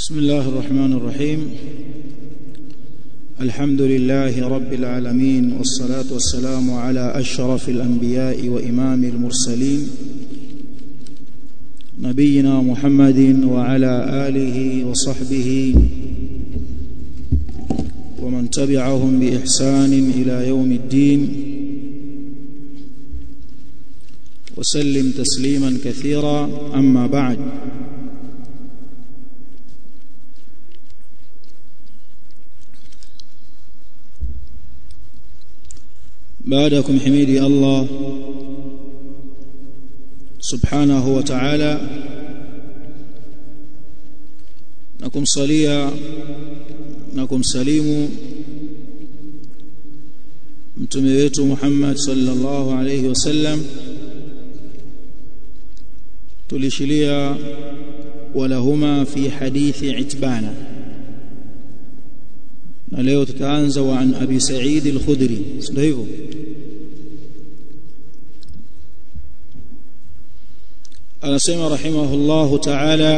بسم الله الرحمن الرحيم الحمد لله رب العالمين والصلاة والسلام على أشرف الأنبياء وإمام المرسلين نبينا محمد وعلى آله وصحبه ومن تبعهم بإحسان إلى يوم الدين وسلم تسليما كثيرا أما بعد بعدكم حميدي الله سبحانه وتعالى نكم صليا نكم سليم mtume wetu Muhammad sallallahu alayhi wasallam tulishilia walahuma fi hadithi itbana na leo tutaanza wa an abi sa'id al-khudri ndio hivyo anasema rahimahullahu ta'ala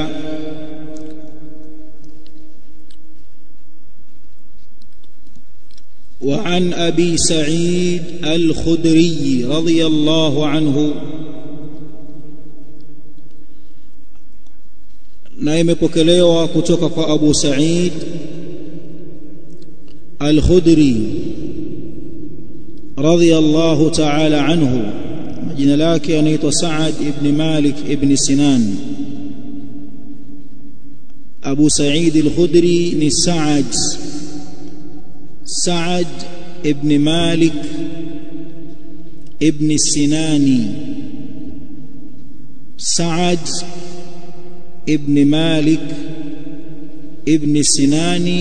وعن ابي سعيد الخدري رضي الله عنه na imepokelewa kutoka kwa Abu Sa'id Al-Khudri radiyallahu ta'ala anhu jina lake anaitwa Sa'ad ibn Malik ibn Sinan Abu Sa'id Al-Khudri ni Sa'ad Sa'ad ibn Malik ibn Sinani Sa'ad ibn Malik ibn Sinani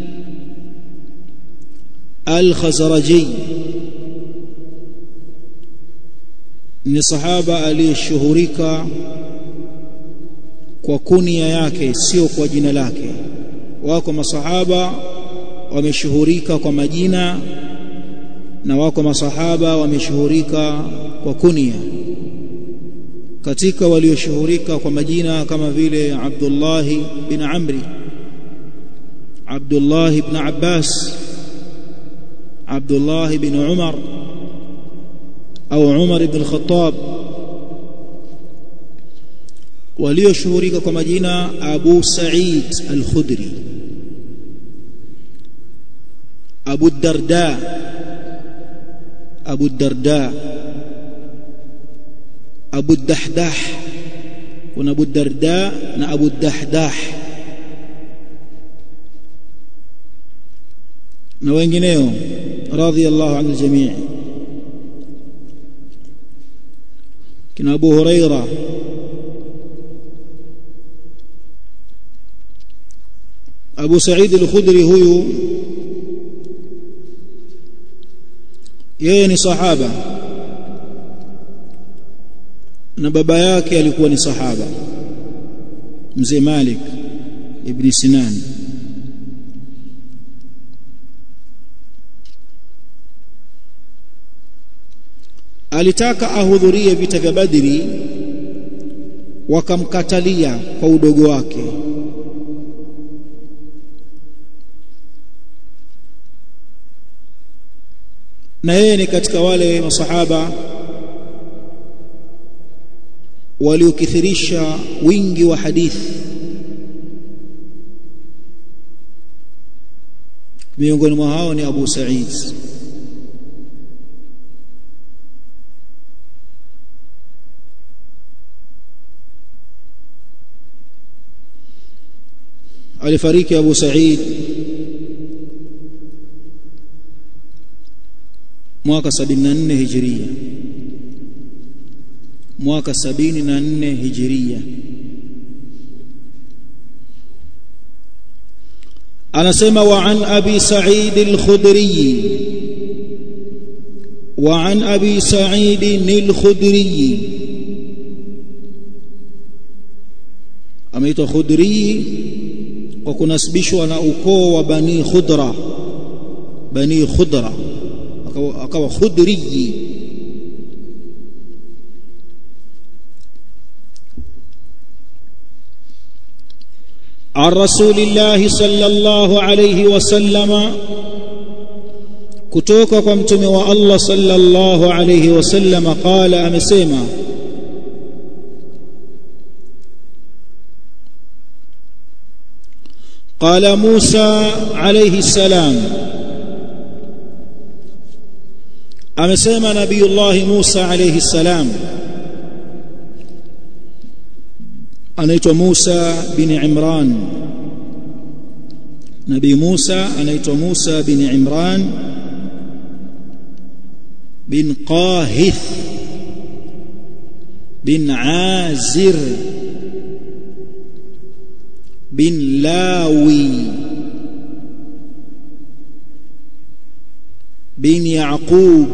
Al-Khazraji ni sahaba aliyeshuhurika kwa kunia yake sio kwa jina lake wako masahaba wameshuhurika kwa majina na wako masahaba wameshuhurika kwa kunia katika walioshuhurika kwa majina kama vile Abdullah bin Amri Abdullah ibn Abbas Abdullah bin Umar au Umar ibn Khattab walioshuhurika kwa majina Abu Sa'id al-Khudri Abu Darda Abu Darda Abu Dahdah kuna Abu Darda na Abu Dahdah na wengineo radhiyallahu anil jamii kina Abu Huraira Abu Sa'id al-Khudri huyu yeye ni sahaba na baba yake alikuwa ni sahaba mzee Malik ibn Sinan alitaka ahudhurie vita vya Badri wakamkatalia kwa udogo wake na yeye ni katika wale masahaba waliokithirisha wingi wa hadithi miongoni mwa hao ni Abu Sa'id alifariki Abu Sa'id mwaka 74 hijiria mwaka 74 hijiria anasema wa an abi sa'id al-khudri wa an abi sa'id al-khudri ameitwa khudri kwa kunasibishwa na ukoo wa bani khudra bani khudra akawa khudri عن رسول الله صلى الله عليه وسلم kutoka kwa mtume wa Allah sallallahu alayhi wasallam qala amesema قال موسى عليه السلام amesema nabiyullah Musa alayhi salam anaitwa Musa bin Imran Nabii Musa anaitwa Musa bin Imran bin Qahith bin Azir bin Lawi bin Yaqub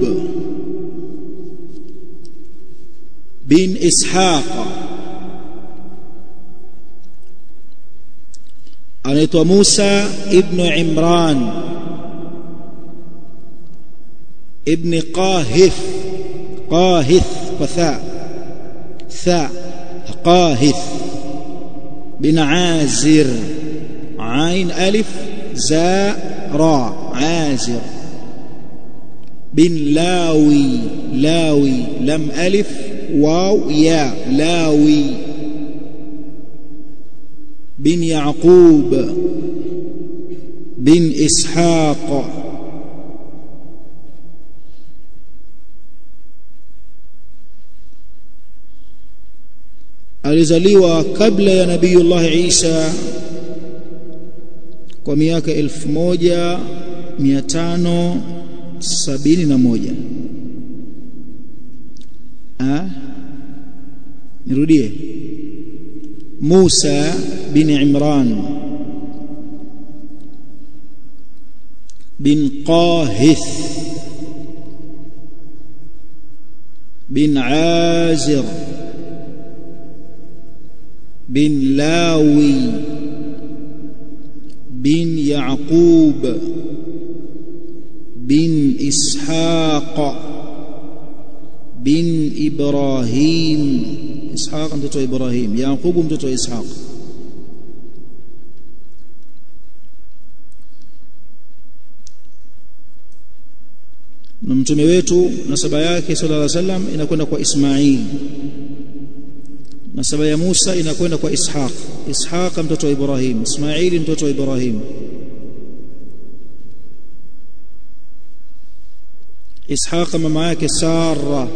bin Ishaq anaitwa Musa ibn Imran ibn Qahith Qahith kwa tha tha Qahith bin Azir عين ألف زاء راء عازر بن لاوي لاوي لم ألف واو يا لاوي بن يعقوب بن إسحاق alizaliwa kabla ya nabiyullah Isa kwa miaka 1571 ah nirudie Musa bin Imran bin Qahith bin Azir bin Lawi bin Yaqub bin Ishaq bin Ibrahim Ishaq mtoto wa Ibrahim Yaqubu mtoto wa Ishaq na mtume wetu nasaba yake sallallahu alaihi wasallam inakwenda kwa Ismail nasaba ya Musa inakwenda kwa Ishaq Ishaq mtoto wa Ibrahim Ismail mtoto wa Ibrahim Ishaq mama yake Sara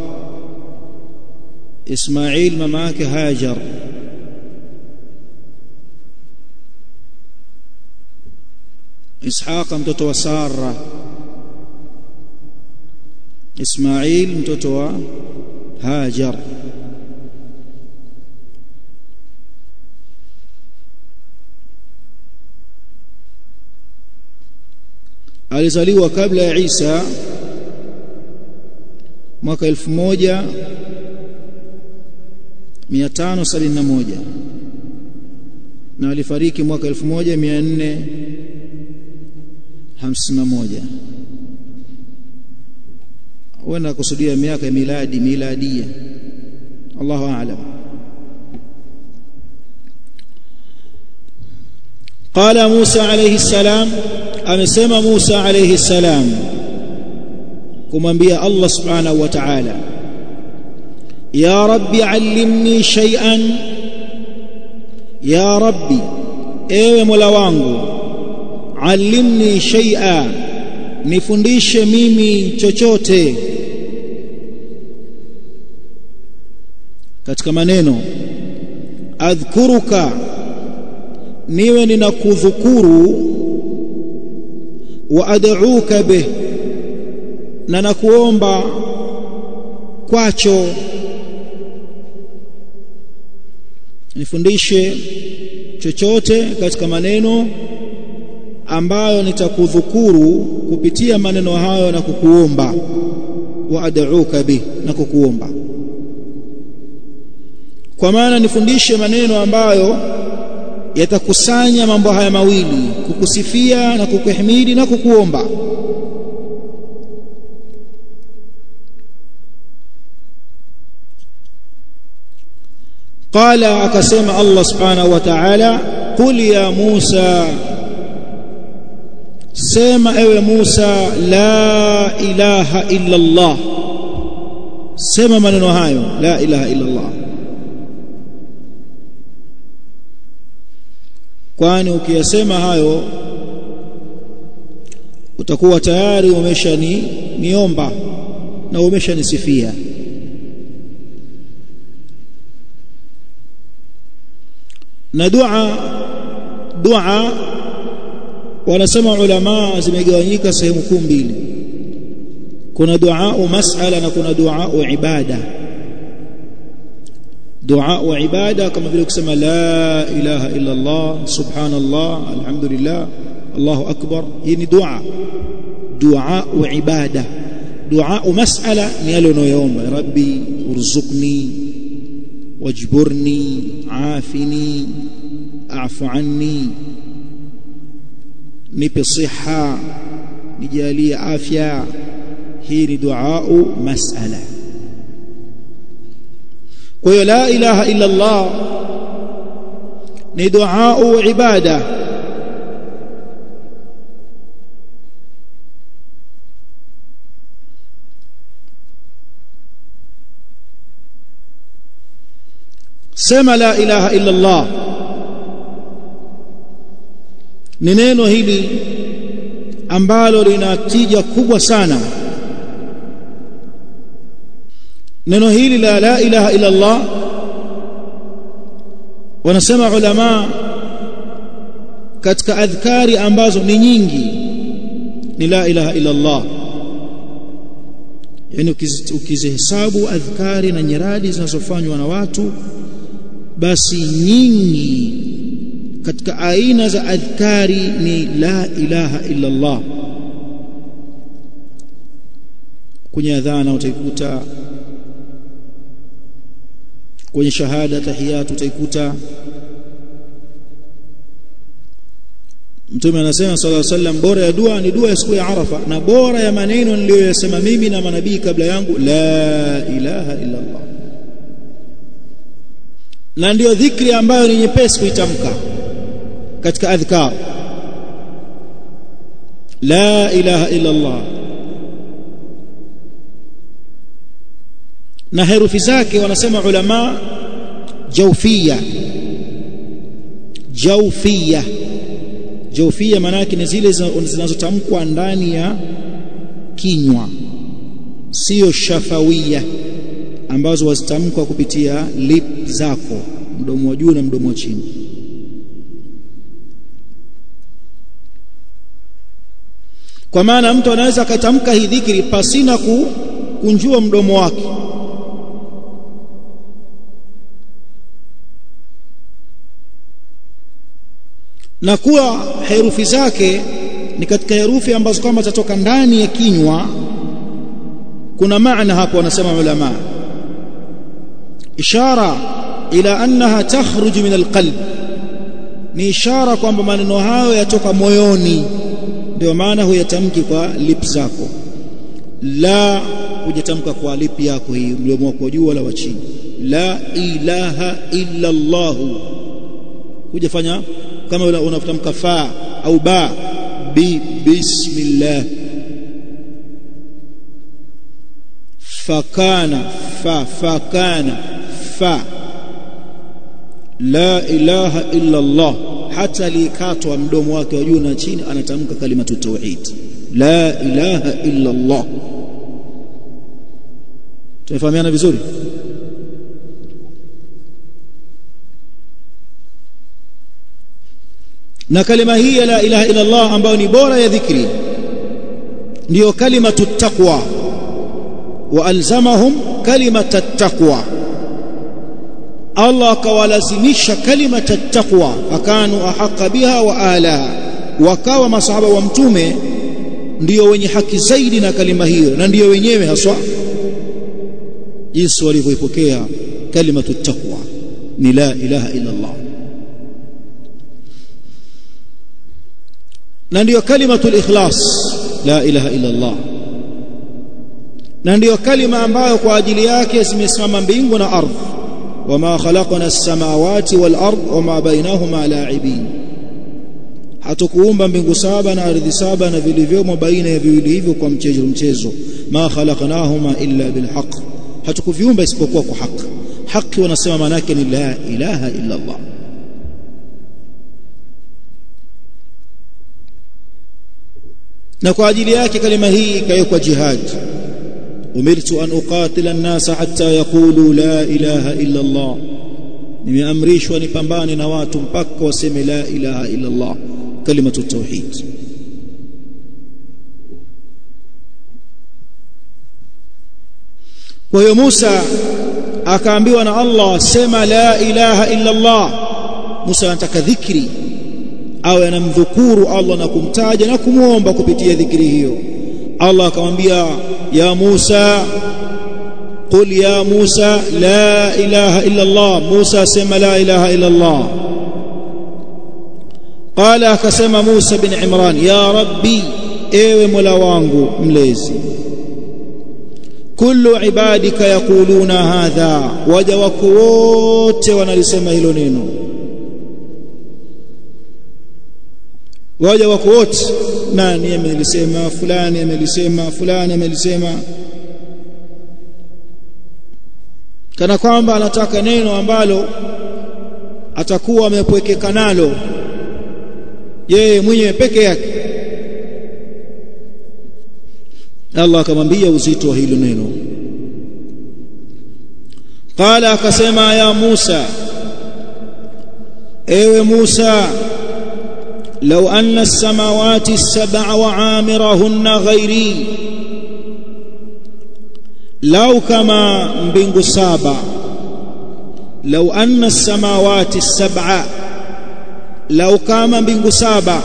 Ismail mama yake Hajar Ishaq mtoto wa Sara Ismail mtoto wa Hajar alizaliwa kabla ya Isa mwaka 1571 na alifariki mwaka 1451 huenda kusudia miaka ya miladi miladia Allahu a'lam قال موسى عليه السلام amesema Musa alayhi salam kumwambia Allah subhanahu wa ta'ala ya rabbi allimni shay'an ya rabbi ewe mola wangu allimni shay'a nifundishe mimi chochote katika maneno adhkuruka niwe ninakudhukuru wa ad'uka bih na nakuomba kwacho nifundishe chochote katika maneno ambayo nitakudhukuru kupitia maneno hayo na kukuomba wa ad'uka bih na kukuomba kwa maana nifundishe maneno ambayo yatakusanya mambo haya mawili kukusifia na kukuhimidi na kukuomba qala akasema Allah subhanahu wa ta'ala qul ya Musa sema ewe Musa la ilaha illa Allah sema maneno hayo la ilaha illa Allah kwani ukiyasema hayo utakuwa tayari umeshani niomba na umeshanisifia na dua dua wanasema ulama zimegawanyika sehemu kuu mbili kuna dua masala na kuna dua ibada dua ibada kama vile kusema la ilaha illa Allah subhanallah alhamdulillah Allahu akbar hii ni dua dua ibada dua masala ni yale unayoomba rabbi urzuqni wajburni afini afu anni nipe siha nijalie afya hii ni dua masala kwa hiyo la ilaha illa Allah ni dua ibada sema la ilaha illa Allah ni neno hili ambalo lina tija kubwa sana neno hili la la ilaha illa Allah wanasema ulama katika adhkari ambazo ni nyingi ni la ilaha illa Allah yani ukizihesabu adhkari na nyiradi zinazofanywa na watu basi nyingi katika aina za adhkari ni la ilaha illa Allah kwenye adhana utaikuta kwenye shahada tahiyatu utaikuta Mtume anasema sallallahu alaihi wasallam bora ya dua ni dua ya siku ya Arafa na bora ya maneno niliyoyasema mimi na manabii kabla yangu la ilaha illa Allah na ndiyo dhikri ambayo ni nyepesi kuitamka katika adhkar la ilaha illa Allah na herufi zake wanasema ulama jawfia jawfia jawfia maana yake ni zile zinazotamkwa ndani ya kinywa sio shafawia ambazo wazitamkwa kupitia lip zako mdomo wa juu na mdomo wa chini kwa maana mtu anaweza akatamka hii dhikri pasina kunjua mdomo wake na kuwa herufi zake ni katika herufi ambazo kama zatoka ndani ya kinywa kuna maana hapo wanasema ulama ishara ila annaha takhruju min alqalb ni ishara kwamba maneno hayo yatoka moyoni ndio maana huyatamki kwa lip zako la hujatamka kwa lip yako hii mdomo wako juu wala wa chini la ilaha illa Allah hujafanya kama unatamka fa au ba bi bismillah fakana fa fakana fa la ilaha illa Allah hata likatwa mdomo wake wa juu na chini anatamka kalimatu tauhid la ilaha illa Allah tunafahamiana vizuri na kalima hii ya la ilaha illa Allah ambayo ni bora ya dhikri ndiyo kalimatu taqwa wa alzamahum kalimata taqwa Allah akawalazimisha kalimata taqwa akanu ahaqa biha wa alaha wakawa masahaba wa mtume ndiyo wenye haki zaidi na kalima hiyo na ndiyo wenyewe haswa jinsi walivyoipokea kalimatu taqwa ni la ilaha illa Allah na ndiyo kalimatul ikhlas la ilaha illa Allah na ndiyo kalima ambayo kwa ajili yake zimesimama mbingu na ardhi wama khalaqna as-samawati wal ard wama bainahuma la'ibin hatukuumba mbingu saba na ardhi saba na vilivyomo baina ya viwili hivyo kwa mchezo mchezo ma khalaqnahuma illa bilhaq hatukuviumba isipokuwa kwa haki haki wanasema maana yake ni la ilaha illa Allah na kwa ajili yake kalima hii ikawekwa jihad umirtu an uqatila an-nasa hatta yaqulu la ilaha illa Allah nimeamrishwa nipambane na watu mpaka waseme la ilaha illa Allah kalimatu tauhid kwa hiyo Musa akaambiwa na Allah sema la ilaha illa Allah Musa anataka dhikri awe anamdhukuru Allah na kumtaja na kumwomba kupitia dhikri hiyo Allah akamwambia ya Musa قل يا موسى لا إله إلا الله موسى سمى لا إله إلا الله قال كسمى موسى بن عمران يا ربي ايوه مولا wangu mlezi kullu ibadika yaquluna hadha waja wako wote wanalisema hilo neno waja wako wote nani amelisema fulani amelisema fulani amelisema kana kwamba anataka neno ambalo atakuwa amepwekeka nalo yeye mwenyewe peke yake Allah akamwambia uzito wa hilo neno qala akasema ya Musa ewe Musa لو أن السماوات السبع وعامرهن غيري لو كما mbingu saba لو أن السماوات السبع لو كما mbingu saba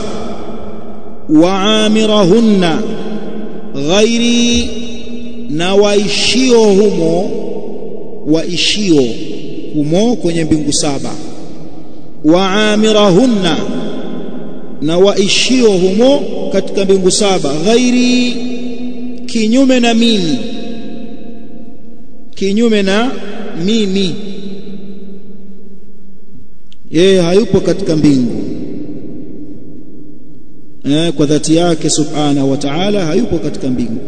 وعامرهن غيري na waishio humo waishio humo kwenye mbingu saba waamirahunna na waishio humo katika mbingu saba ghairi kinyume na mimi kinyume na mimi yeye hayupo katika mbingu eh, kwa dhati yake subhanahu wa ta'ala hayupo katika mbingu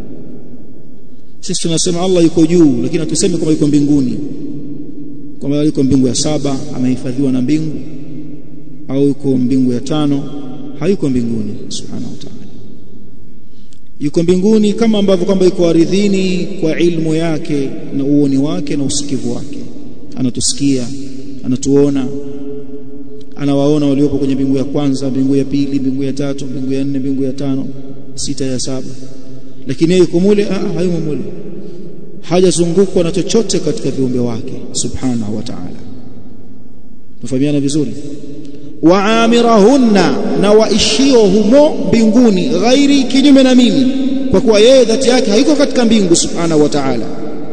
sisi tunasema Allah yuko juu lakini hatusemi kwamba yuko mbinguni kwamba yuko mbingu ya saba amehifadhiwa na mbingu au yuko mbingu ya tano hayuko mbinguni subhanahu wa ta'ala yuko mbinguni kama ambavyo kwamba yuko ardhini kwa ilmu yake na uoni wake na usikivu wake anatusikia anatuona anawaona waliopo kwenye mbingu ya kwanza mbingu ya pili mbingu ya tatu mbingu ya nne mbingu ya tano sita ya saba lakini yuko mule hayumo mule hajazungukwa na chochote katika viumbe wake subhanahu wa ta'ala tufahamiana vizuri waamirahunna na waishio humo mbinguni ghairi kinyume na mimi kwa kuwa yeye dhati yake haiko katika mbingu subhanahu wa ta'ala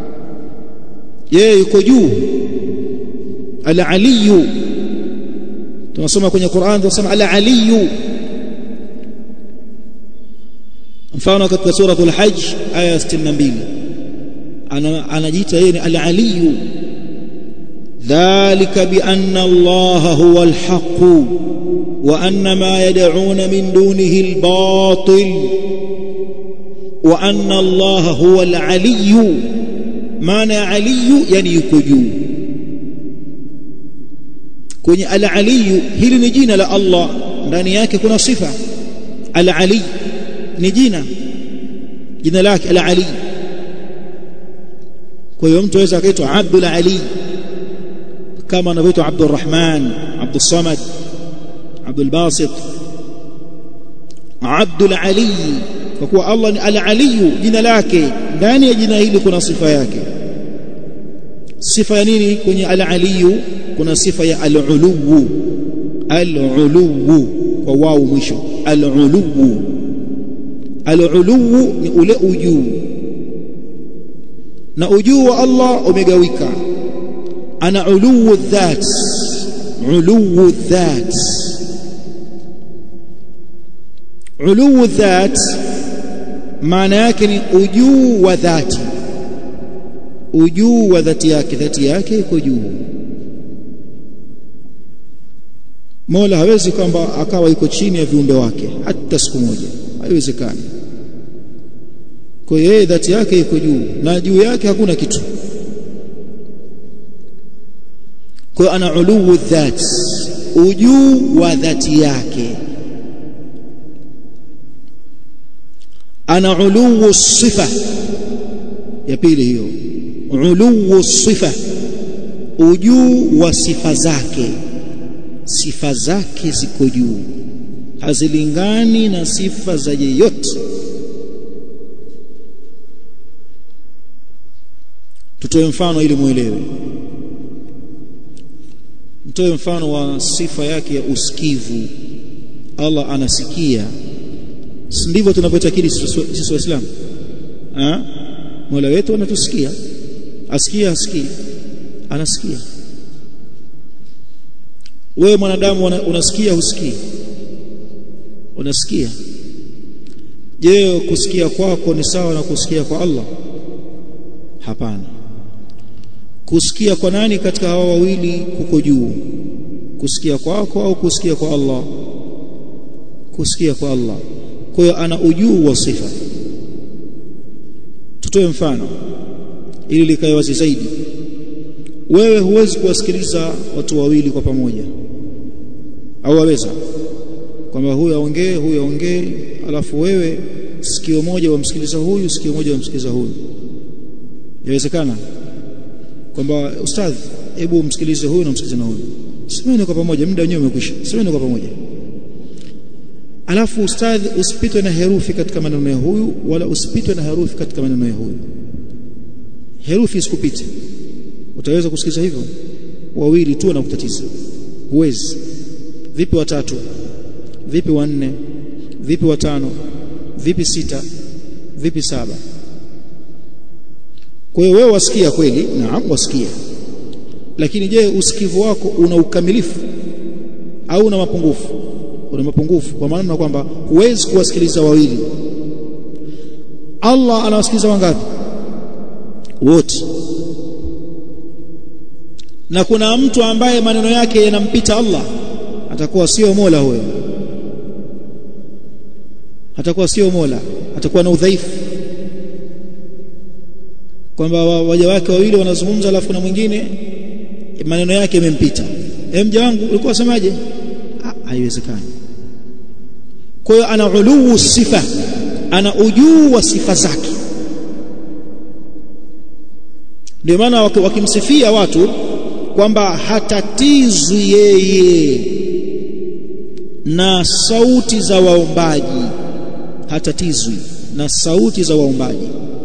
yeye yuko juu al-aliyu tunasoma kwenye Qur'an tunasema al-aliyu mfano katika suratul hajj aya 62 anajiita yeye ni al-aliyu ذلك بأن الله هو الحق وأن ما يدعون من دونه الباطل وأن الله هو العلي معنى علي يعني يكجو kwenye al-ali hili ni jina la Allah ndani yake kuna sifa al-ali ni jina jina lake al-ali kwa hiyo mtu aweza akaitwa Abdul Ali kama anavyoitwa Abdul Rahman Abdul Samad Abdul Basit Abdul Ali kwa kuwa Allah ni al-Ali jina lake ndani ya jina hili kuna sifa yake sifa ya nini kwenye al-Ali kuna sifa ya al-uluwu al-uluwu kwa wao mwisho al-uluwu al-uluwu ni ule ujuu na ujuu wa Allah umegawika ana uluwu dhat uluwu dhat uluwu dhat maana yake ni ujuu wa dhati ujuu wa dhati yake dhati yake iko juu Mola hawezi kwamba akawa iko chini ya viumbe wake hata siku moja haiwezekani kwa hiyo yeye dhati yake iko juu na juu yake hakuna kitu kwa hiyo ana uluu dhat ujuu wa dhati yake ana uluu sifa ya pili hiyo uluu sifa ujuu wa sifa zake sifa zake ziko juu hazilingani na sifa za yeyote tutoe mfano ili muelewe mtoe mfano wa sifa yake ya usikivu Allah anasikia ndivyo tunavyotakiri sisi waislamu Mola wetu anatusikia asikia asikii anasikia wewe mwanadamu unasikia husikii unasikia je kusikia kwako ni sawa na kusikia kwa Allah hapana kusikia kwa nani katika hawa wawili kuko juu kusikia kwako au kusikia kwa Allah kusikia kwa Allah kwa hiyo ana ujuu wa sifa tutoe mfano ili likae wazi zaidi wewe huwezi kuwasikiliza watu wawili kwa pamoja au waweza kwamba huyu aongee huyu aongee alafu wewe sikio moja wamsikiliza huyu sikio moja wamsikiliza huyu inawezekana kwamba ustadhi hebu msikilize huyu na msikilize na huyu semeni kwa pamoja muda wenyewe umekwisha semeni kwa pamoja alafu ustadhi usipitwe na herufi katika maneno ya huyu wala usipitwe na herufi katika maneno ya huyu herufi isikupite utaweza kusikiza hivyo wawili tu na kutatiza huwezi vipi watatu vipi wanne vipi watano vipi sita vipi saba kwa hiyo wewe wasikia kweli naam wasikia lakini je usikivu wako una ukamilifu au una mapungufu una mapungufu kwa maana kwamba huwezi kuwasikiliza wawili Allah anawasikiliza wangapi wote na kuna mtu ambaye maneno yake yanampita Allah atakuwa sio Mola huyo atakuwa sio Mola atakuwa na udhaifu kwamba waja wake wawili wanazungumza alafu na mwingine maneno yake yamempita eh mja wangu ulikuwa semaje haiwezekani kwa hiyo ana uluu sifa ana ujuu wa sifa zake ndio maana wakimsifia watu kwamba hatatizwi yeye na sauti za waombaji hatatizwi na sauti za waombaji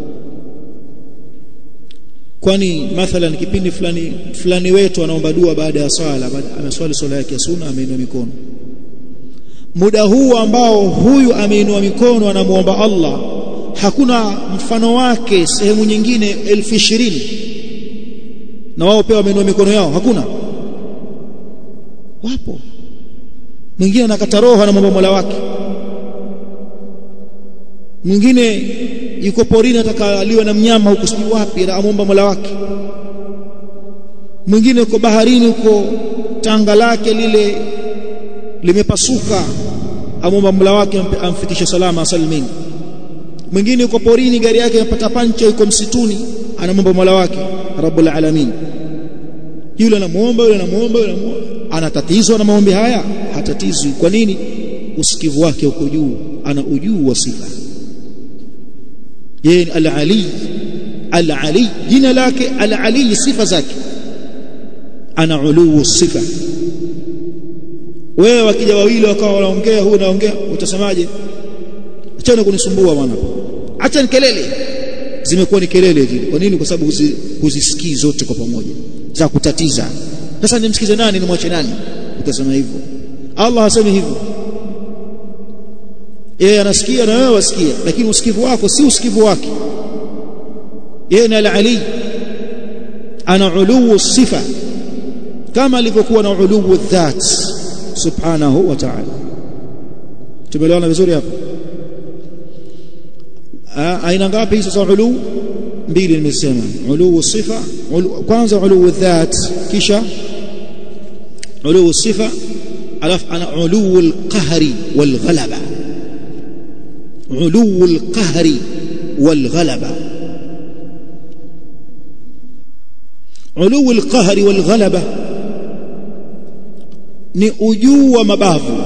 kwani mathalan kipindi fulani fulani wetu anaomba dua baada ya swala ameswali swala yake ya sunna ameinua mikono muda huu ambao huyu ameinua mikono anamuomba Allah hakuna mfano wake sehemu nyingine elfu ishirini na wao pia wameinua mikono yao hakuna wapo mwingine anakata roho anamwomba Mola wake mwingine yuko porini atakaliwa na mnyama huko sijui wapi anaomba Mola wake mwingine yuko baharini huko tanga lake lile limepasuka amwomba Mola wake amfikishe salama salimini mwingine yuko porini gari yake imepata pancha yuko msituni anamwomba Mola wake Rabbul Alamin yule anamuomba yule anamuomba yule anamuomba anatatizwa na maombi haya hatatizwi kwa nini usikivu wake uko juu ana ujuu wa sifa yeye al-ali al-ali jina lake al-ali sifa zake ana uluu sifa wewe wakija wawili wakawa wanaongea huyu anaongea utasemaje achana kunisumbua bwana acha ni kelele zimekuwa ni kelele vile kwa nini kwa sababu huzisikii zote kwa pamoja za kutatiza sasa nimsikize nani nimwache nani utasema hivyo Allah hasemi hivyo yeye anasikia na wewe wasikia lakini usikivu wako si usikivu wake yeye ni al-ali ana uluu sifa kama alivyokuwa na uluu dhat subhanahu wa ta'ala tumeelewana vizuri hapo aina ngapi hizo za uluu mbili nimesema uluu sifa ulu, kwanza uluu dhat kisha uluu sifa alafu ana uluu alqahri walghalaba uluu alqahri walghalaba uluu alqahri walghalaba ni ujuu wa mabavu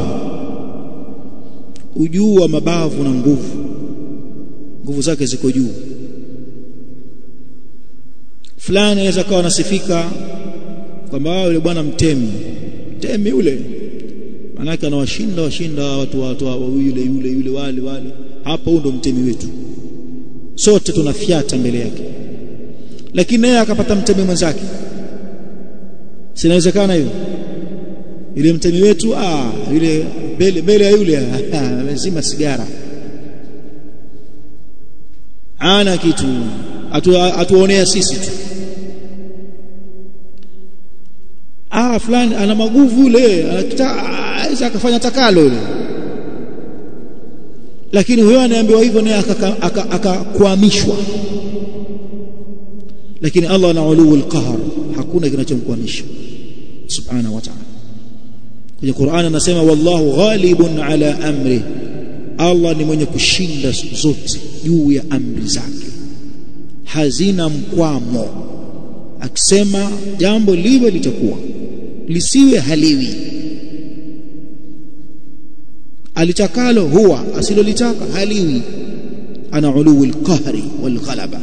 ujuu wa mabavu na nguvu nguvu zake ziko juu fulani anaweza kawa anasifika kwamba yule bwana mtemi mtemi yule manake anawashinda washinda watu watu yule yule yule wale wale hapa huyo ndo mtemi wetu sote tunafyata mbele yake lakini naye akapata mtemi mwenzake sinawezekana hiyo yule mtemi wetu ah yule mbele mbele ya yule lazima sigara ana kitu atuonea sisi tu ah fulani ana maguvu yule anaweza akafanya takalo yule lakini huyo anaambiwa hivyo naye akakwamishwa lakini Allah ana uluu alqahar hakuna kinachomkwamisha subhanahu wa ta'ala kwenye Qur'an anasema wallahu ghalibun ala amri Allah ni mwenye kushinda zote juu ya amri zake hazina mkwamo akisema jambo liwe litakuwa lisiwe haliwi alitakalo huwa asilolitaka haliwi ana uluu alqahri walghalaba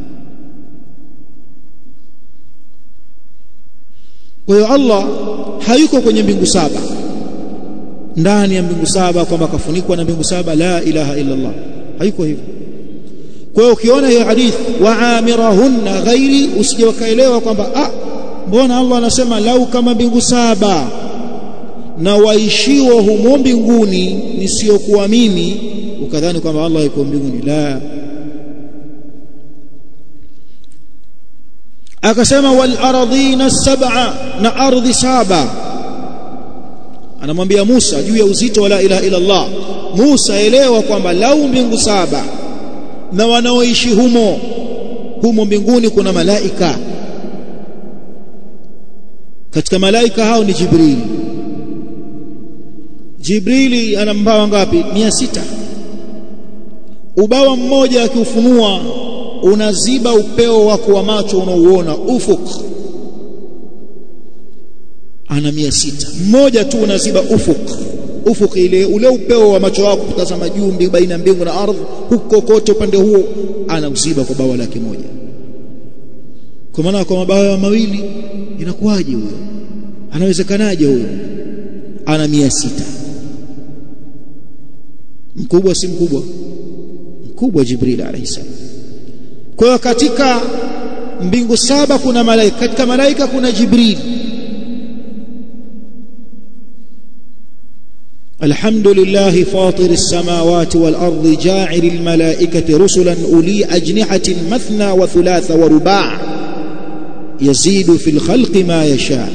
kwa hiyo Allah hayuko kwenye mbingu saba ndani ya mbingu saba kwamba kafunikwa na mbingu saba la ilaha illa Allah hayuko hivyo kwa hiyo ukiona hiyo hadith waamirahunna ghairi usije wakaelewa kwamba ah mbona Allah anasema lau kama mbingu saba na waishiwa humo mbinguni nisiokuwa mimi ukadhani kwamba Allah yuko mbinguni la akasema wal ardhina sab'a na ardhi saba anamwambia Musa juu ya uzito wa la ilaha illa Allah Musa elewa kwamba lau mbingu saba na wanaoishi humo humo mbinguni kuna malaika katika malaika hao ni Jibril Jibrili ana mbawa ngapi 600 ubawa mmoja akiufunua unaziba upeo wako wa macho unaouona ufuk ana 600 mmoja tu unaziba ufuk ufuk ile ule upeo wa macho wako kutazama juu baina mbingu na ardhi huko kote upande huo anauziba kwa bawa lake moja kwa maana kwa mabawa mawili inakuwaje huyo anawezekanaje huyo ana 600 mkubwa si mkubwa mkubwa Jibril alayhi salam kwa hiyo katika mbingu saba kuna malaika katika malaika kuna Jibril الحمد لله فاطر السماوات والأرض جاعل الملائكة رسلا أولي أجنحة مثنى وثلاث ورباع يزيد في الخلق ما يشاء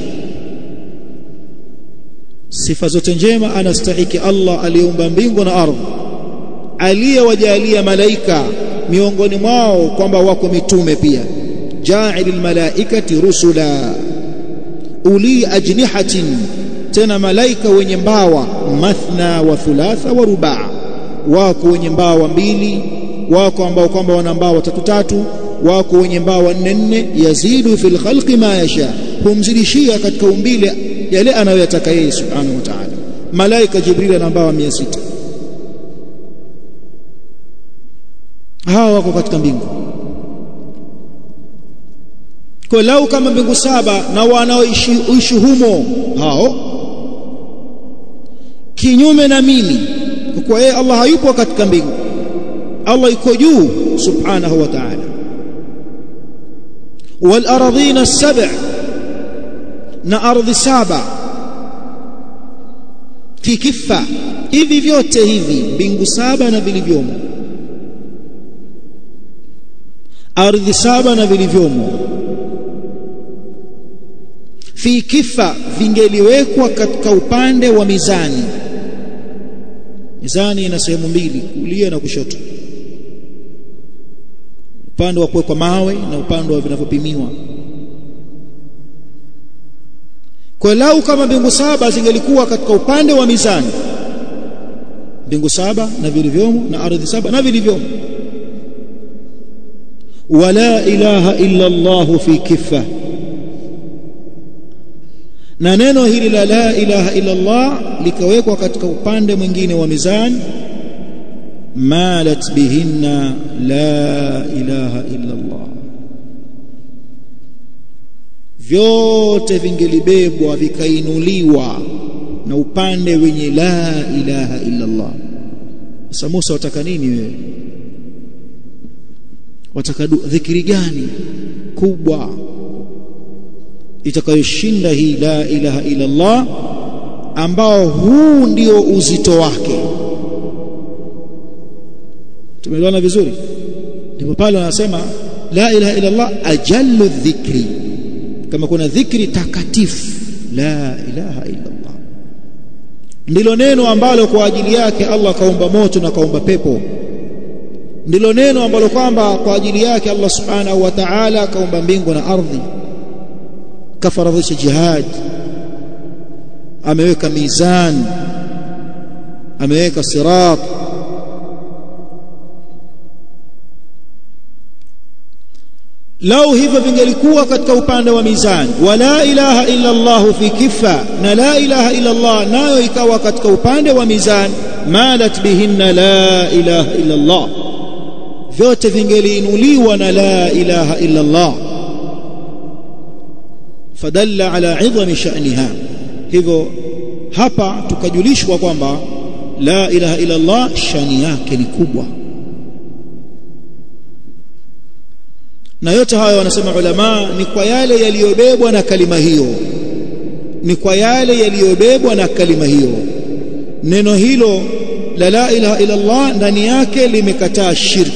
sifa zote njema anastahiki Allah aliyeumba mbingu na ardhi aliyewajalia malaika miongoni mwao kwamba wako mitume pia ja'ilil malaikati rusula uli ajnihatin tena malaika wenye mbawa mathna wa thulatha wa rubaa wako wenye mbawa mbili wako ambao kwamba wana mbawa tatu tatu wako wenye mbawa nne nne yazidu fil khalqi ma yasha humzidishia katika umbile yale anayoyataka yeye subhanahu wa ta'ala malaika jibril ana mbawa 600 hawa wako katika mbingu kwa lau kama mbingu saba na wanaoishi humo hao kinyume na mimi kwa kuwa yeye Allah hayupo katika mbingu Allah yuko juu subhanahu wa ta'ala wal ardhina sab' na ardhi saba fi kifa hivi vyote hivi mbingu saba na vilivyomo ardhi saba na vilivyomo fi kifa vingeliwekwa katika upande wa mizani mizani ina sehemu mbili kulia na kushoto upande wa kuwekwa mawe na upande wa vinavyopimiwa kwa lau kama mbingu saba zingelikuwa katika upande wa mizani mbingu saba na vilivyomo na ardhi saba na vilivyomo wala ilaha illa Allah fi kiffa na neno hili la la ilaha illa Allah likawekwa katika upande mwingine wa mizani malat bihinna la ilaha illa Allah vyote vingelibebwa vikainuliwa na upande wenye la ilaha illa Allah sasa Musa wataka nini wewe wataka dhikri gani kubwa itakayoshinda hii la ilaha illa Allah ambao huu ndio uzito wake tumeelewana vizuri ndipo pale wanasema la ilaha illa Allah ajallu dhikri kama kuna dhikri takatifu la ilaha illa Allah ndilo neno ambalo kwa ajili yake Allah kaumba moto na kaumba pepo ndilo neno ambalo kwamba kwa ajili yake Allah subhanahu wa ta'ala kaumba mbingu na ardhi kafaradhisha jihad ameweka mizan ameweka sirat lau hivyo vingelikuwa katika upande wa mizani wala ilaha illa Allah fi kifa na la ilaha illa Allah nayo ikawa katika upande wa mizani malat bihinna la ilaha illa Allah vyote vingeliinuliwa na la ilaha illa Allah fadalla ala idhami sha'niha hivyo hapa tukajulishwa kwamba la ilaha illa Allah shani yake ni kubwa na yote hayo wanasema ulama ni kwa yale yaliyobebwa na kalima hiyo ni kwa yale yaliyobebwa na kalima hiyo neno hilo la la ilaha illa Allah ndani yake limekataa shirk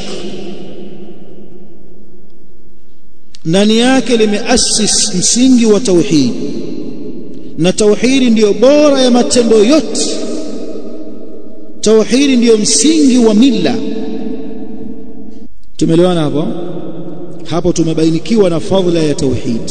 ndani yake limeasis msingi wa tauhid na tauhidi ndiyo bora ya matendo yote tauhidi ndiyo msingi wa mila tumeelewana hapo hapo tumebainikiwa na fadhila ya tauhid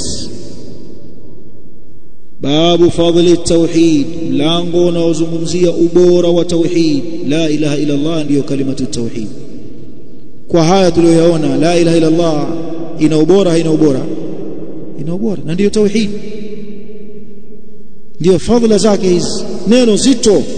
babu fadhili tauhid mlango unaozungumzia ubora wa tauhid la ilaha illa Allah ndiyo kalimatu tauhid kwa haya tuliyoyaona la ilaha illa Allah ina ubora haina ubora ina ubora na ndiyo tauhid ndiyo fadhila zake hizi neno zito